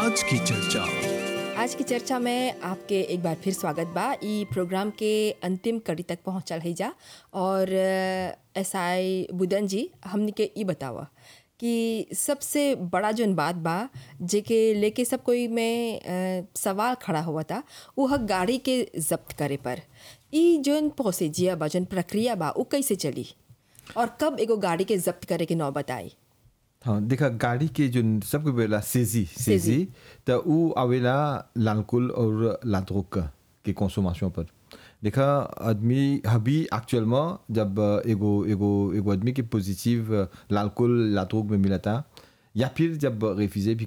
आज की चर्चा आज की चर्चा में आपके एक बार फिर स्वागत बा ई प्रोग्राम के अंतिम कड़ी तक पहुंचल है जा और एस आई बुदन जी हमने के ई बतावा कि सबसे बड़ा जोन बात बा जेके लेके सब कोई में अ, सवाल खड़ा हुआ था वो है गाड़ी के जब्त करे पर ई जोन प्रोसीजिया बा जोन प्रक्रिया बा वो कैसे चली और कब एगो गाड़ी के जब्त करे के नौ बताई हाँ देखा गाड़ी के जो सबके बेला सेजी सेजी तो उ आवेला लालकुल और लाद्रोक के कंसोमेशन पर देखा आदमी अभी एक्चुअलमें जब एगो एगो एगो आदमी के पॉजिटिव लालकुल लाद्रोक में मिला था या फिर जब रेफ्यूजे भी